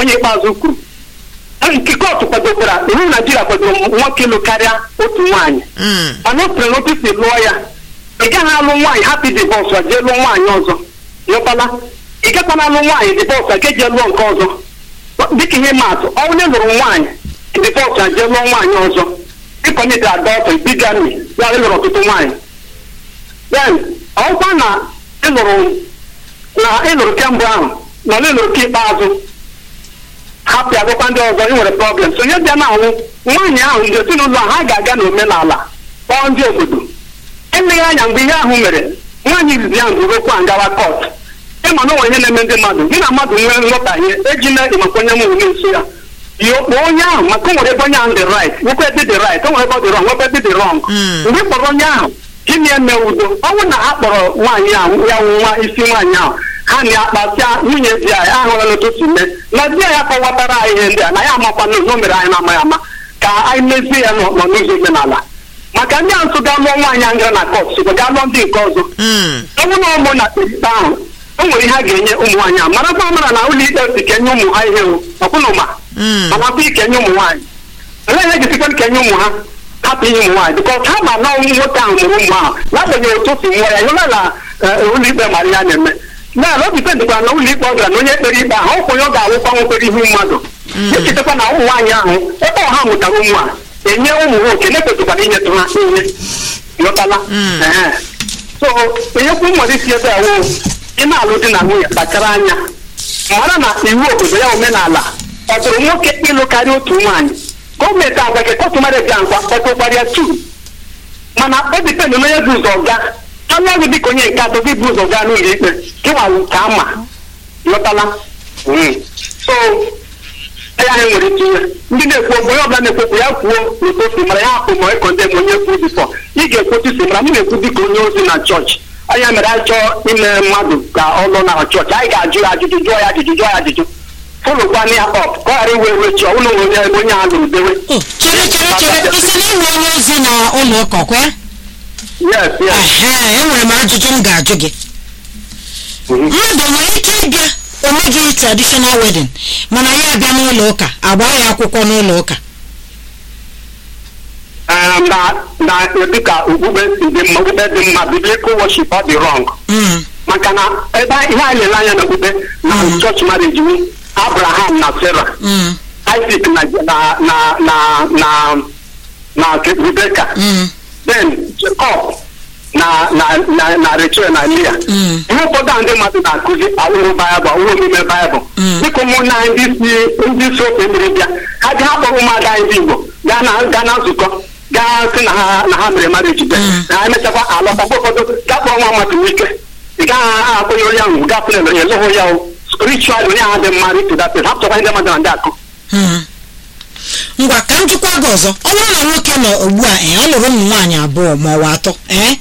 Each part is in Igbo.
onye ikpeazụ kwuru nke kootu kwadokwara iwu naijiria kwadoro nwoke ịlụ karịa otu nwaanyị Mm. mana o siri n'otu si lụọ ya ị gaghị alụ nwaanyị hapụ dibọs a jee lụọ nwaanyị ọzọ nyụtala ị gakwana alụ nwaanyị dibọs a ga jee lụọ nke ọzọ dịka ihe maatụ ọ onye lụrụ nwaanyị dibọs a jee lụọ nwaanyị ọzọ dịka onye dị adọtụ bigami ya ịlụrụ ọtụtụ nwaanyị then ọkwa na ịlụrụ na ịlụrụ kemgbe ahụ na ọ ịlụrụ nke ikpeazụ hapụ agwakwa ndị ọzọ ị nwere problem so onye bịa na anwụ nwaanyị ahụ ndị ezinụlọ ahụ ha ga-aga n'omenala kpọọ ndị obodo eleghị anya mgbe ihe ahụ mere nwaanyị izizi ahụ buru okwu a ngawa kọt ịma na onwe ihe na-eme ndị mmadụ gị na mmadụ nwee nghọtahie ejila ịmakwa onye m onye nso ya yi okpo onye ahụ maka o nwere ebe onye ahụ dị right nwekwa ebe dị right o nwere ebe ọ dị wrong nwekwa ebe dị wrong Mm. mgbe ị kpọrọ onye ahụ gịnị eme udo ọnwụ na ha kpọrọ nwaanyị ahụ ya nwa isi nwaanyị ahụ ha na-akpasịa nwunye di anyị ahụla n'ụtụtụ mee na di ya kọwatara anyị ihe ndị a na ya amakwa n'ụzọ mere anyị na-amaghị ama ka anyị mezie ya n'ọ- n'ụzọ omenala maka ndị ahụ so ga lụọ nwaanyị ahụ gara na kọt sokwa ga lụọ ndị nke ọzọ Mm. ọ bụrụ na ụmụ na ikpe ahụ o nwere ihe a ga-enye ụmụ nwaanyị ahụ marakwa amara na ụlọ ikpe si kenye ụmụ ha ihe o ọkwụnụma Mm. mana akwa ikenye ụmụ nwaanyị olee ihe ga-esikwa kenye ụmụ ha hapụ inye ụmụ nwaanyị bikọs ha ma na ọnwụ nwoke ahụ mụrụ ụmụ ahụ n'agbanyeghị otu o si nwụọ ya ịhụla na eh, ụlọ ikpe mara ya na-eme na o dipendịkwa na ụlọ ikpe ọ gara na onye kpere ikpe ahụ ọkwa onye ọ ga-awụkwa nwekwere ihu mmadụ echetakwa na ụmụ nwaanyị ahụ ebe ọha mụtara ụmụ a enye ụmụ ha oke na-ekwesịkwara inyetụ ha ihe ịghọtala Mm. Ehe. so enyekwu mmụrụ isi ebe awụ ị na-alụ di na nwunye kpachara anya mara na iwu obodo ya omenala ọ dụrụ nwoke ịlụ karịa otu nwaanyị gọọmenti agwa gị kọtụ mara eji nkwa kpọtụkwara ya tu mana ọ dịpendị na onye bụ ụzọ ga anụ ọgụ dịka onye nke atọ gị bụ ụzọ gaa n'ụlọ ikpe gị nwawu ka ama ghọtala Mm. so ya anyị nwere ike ihe ndị na-ekwu okwu onye ọbụla na-ekwu okwu ya kwuo n'ụtụtụ mara ya hapụ ma ịkọnde ma onye kwu bifọ ị ga-ekwu otu si mara m na-ekwu dịka onye ozi na chọọchị anya mere anyị chọọ ime mmadụ ka ọ lụọ na chọọchị anyị ga-ajụ ya ajụjụ jụọ ya ajụjụ jụọ ya ajụjụ fụlụkwana ya ọp ka ọ ghara iwe ewe chi ọbụla onye onye a lụrụ dewe o chere chere chere isi na ịnwe onye ozi na ụlọ ụka kwe yes yes ehe enwere m ajụjụ m ga-ajụ gị Mhm. mmadụ nwere ike ịbịa omeghị traditional wedding mana ya abịa n'ụlọ ụka agba ya akwụkwọ n'ụlọ ụka Um, na na dịka okpukpe si dị mma okpukpe dị mma biblical worship ọ dị wrong Mm, maka na ebe ihe anyị lere anya n'okpukpe na church marriage wu abraham na sarah mm, isaac na na na na na na rebecca mm, then jacob na na na na rachel na leah mm, ihe ụfọdụ a ndị mmadụ na-akụzi awụrụ baịbụl awụrụ omume baịbụl Mm. dịka ụmụnna anyị ndị si ndị si ofe mmiri bịa ha ji ha kpọrọ ụmụada anyị ndị igbo gaa na gaa na nzukọ gaa sị na ha na ha mere marriage bịa Mm. na ha emechakwa alọta mgbe ụfọdụ gaa kpọrọ nwa mmadụ ike ị gaghị akpọnye onye ahụ gaa pụrụ ya lụhụ ya o spiritual onye ahụ dị mma rito dat ha pụtakwa ndị mmadụ na ndị akụ mm. ngwa ka m jụkwa gị ọzọ ọ bụrụ na nwoke nọ ugbu a ee ọ lụrụ ụmụ nwaanyị abụọ ma ọ bụ atọ ee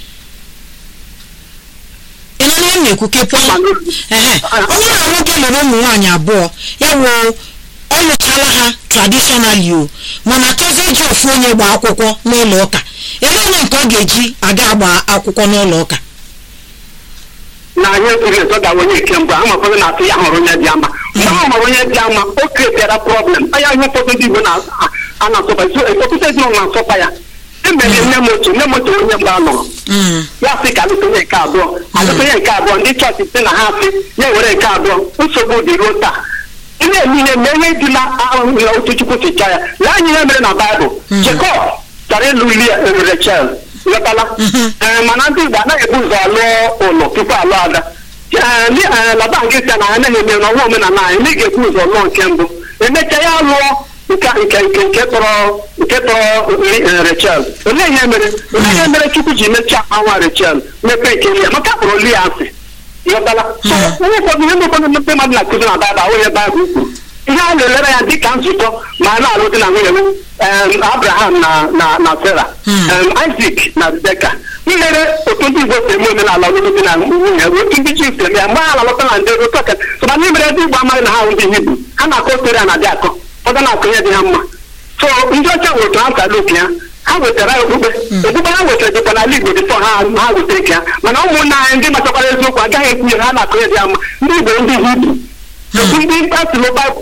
ị nọ na na-ekwu kepụ ehe ọ bụrụ na nwoke lụrụ ụmụ nwaanyị abụọ ya wụ ọ lụchala ha traditionally o mana chọzie iji ofu onye gba akwụkwọ n'ụlọ ụka ele onye nke ọ ga-eji aga agba akwụkwọ n'ụlọ ụka na anyị ekwughị ezo ga onye nke mbụ ama ụfọdụ na-atụ ya hụrụ onye dị ama mgbe ahụ mara onye dị ama o kretiara problem anya ihe ụfọdụ ndị igbo na- a- a na-asọkwa ọtụtụ ezinụlọ na-asọkwa ya emere nne m otu nne m otu onye mgbe a lụrụ Mm, ya sị ka alụta onye nke abụọ alụta onye nke abụọ ndị chọọchị sị na ha sị ya were nke abụọ nsogbu dị ruo taa ị na-eme ihe ma ihe ejila ahụ ya otu chukwu si chọọ ya lee anya ihe mere na baịbụl jekọb chọrọ ịlụ lia rechel ghọtala Ee, mana ndị igbo anaghị ebu ụzọ alụọ ụlọ tupu alụ ada Ee, ndị ee, laban gị sị na ha anaghị eme n'ọnwa omenala anyị na ị ga-ebu ụzọ lụọ nke mbụ emechaa ya lụọ nke nke nke nke tọrọ nke tọrọ eh, rechel olee ihe mere olee ihe mere chukwu ji mechaa anwa rechel mepee nke lia maka kpọrọ lia asị ịghọtala so onye ụfọdụ ihe ndị ụfọdụ mmepe mmadụ na-akụzi na baịbụl ahụ ihe baịbụl kwuru ihe a na-elere ya dịka nzukọ ma a na-alụ di na nwunye m em, abraham na na na sara Hmm. em, isaac na rebeka nlere otu ndị igbo si eme omenala ọlụlụ di na nwunye otu ndị juu si eme ya mgbe ha na-alọta na ndị otu ọka so na n'imere ndị igbo amaghị na ha bụ ndị hibru ha na-akọ otere a na-adị akọ ụfọdụ na-akọ ihe dị ha mma so ndị ọcha nwere otu ha si alụ oke ya ha wetara ya okpukpe okpukpe ha wetara dịkwa n'ala igbo dịtọ ha ha weta nke ya mana ụmụnna anyị ndị machakwara eziokwu agaghị ekwu ya ha na-akọ ihe dị ha mma ndị igbo ndị hibru otu ndị asịlụ baịbụl